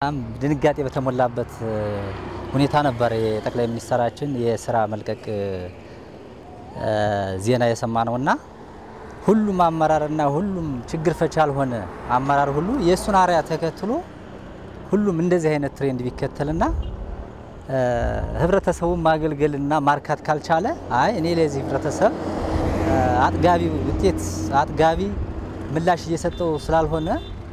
በጣም ድንጋጤ በተሞላበት ሁኔታ ነበር የጠቅላይ ሚኒስትራችን የስራ መልቀቅ ዜና የሰማ ነውና ሁሉም አመራርና ሁሉም ችግር ፈች ያልሆነ አመራር ሁሉ የእሱን አርያ ተከትሎ ሁሉም እንደዚህ አይነት ትሬንድ ቢከተልና ህብረተሰቡን ማገልገልና ማርካት ካልቻለ አይ እኔ ለዚህ ህብረተሰብ አጥጋቢ ውጤት አጥጋቢ ምላሽ እየሰጠው ስላልሆነ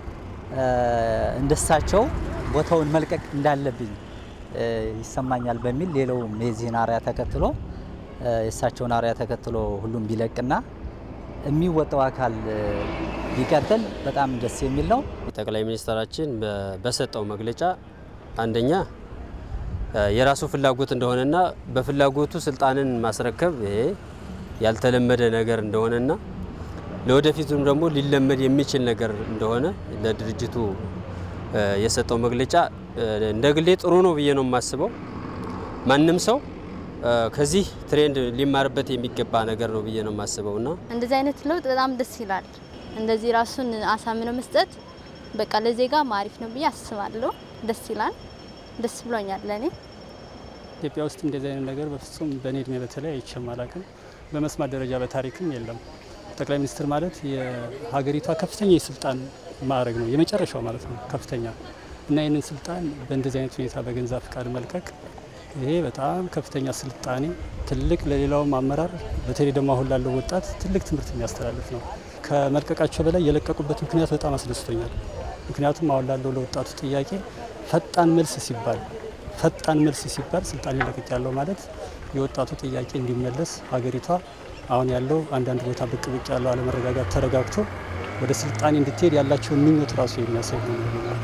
እንደሳቸው ቦታውን መልቀቅ እንዳለብኝ ይሰማኛል በሚል ሌላውም የዚህን አርያ ተከትሎ የእሳቸውን አርያ ተከትሎ ሁሉም ቢለቅና የሚወጣው አካል ቢቀጥል በጣም ደስ የሚል ነው። ጠቅላይ ሚኒስትራችን በሰጠው መግለጫ አንደኛ የራሱ ፍላጎት እንደሆነና በፍላጎቱ ስልጣንን ማስረከብ ይሄ ያልተለመደ ነገር እንደሆነና ለወደፊቱም ደግሞ ሊለመድ የሚችል ነገር እንደሆነ ለድርጅቱ የሰጠው መግለጫ እንደ ግሌ ጥሩ ነው ብዬ ነው የማስበው። ማንም ሰው ከዚህ ትሬንድ ሊማርበት የሚገባ ነገር ነው ብዬ ነው የማስበው እና እንደዚህ አይነት ለውጥ በጣም ደስ ይላል። እንደዚህ ራሱን አሳምኖ መስጠት በቃ ለዜጋ አሪፍ ነው ብዬ አስባለሁ። ደስ ይላል። ደስ ብሎኛል ለእኔ። ኢትዮጵያ ውስጥ እንደዚህ አይነት ነገር በፍጹም በእኔ እድሜ በተለይ አይቼም አላቅም። በመስማት ደረጃ በታሪክም የለም። ጠቅላይ ሚኒስትር ማለት የሀገሪቷ ከፍተኛ የስልጣን ማዕረግ ነው፣ የመጨረሻው ማለት ነው ከፍተኛ እና ይህንን ስልጣን በእንደዚህ አይነት ሁኔታ በገንዛ ፍቃድ መልቀቅ ይሄ በጣም ከፍተኛ ስልጣኔ ትልቅ ለሌላውም አመራር በተለይ ደግሞ አሁን ላለው ወጣት ትልቅ ትምህርት የሚያስተላልፍ ነው። ከመልቀቃቸው በላይ የለቀቁበት ምክንያት በጣም አስደስቶኛል። ምክንያቱም አሁን ላለው ለወጣቱ ጥያቄ ፈጣን መልስ ሲባል ፈጣን መልስ ሲባል ስልጣን ይለቅቅ ያለው ማለት የወጣቱ ጥያቄ እንዲመለስ ሀገሪቷ አሁን ያለው አንዳንድ ቦታ ብቅ ብቅ ያለው አለመረጋጋት ተረጋግቶ ወደ ስልጣኔ እንድትሄድ ያላቸውን ምኞት ራሱ የሚያሳይ ነው።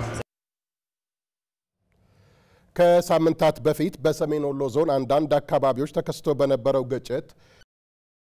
ከሳምንታት በፊት በሰሜን ወሎ ዞን አንዳንድ አካባቢዎች ተከስቶ በነበረው ግጭት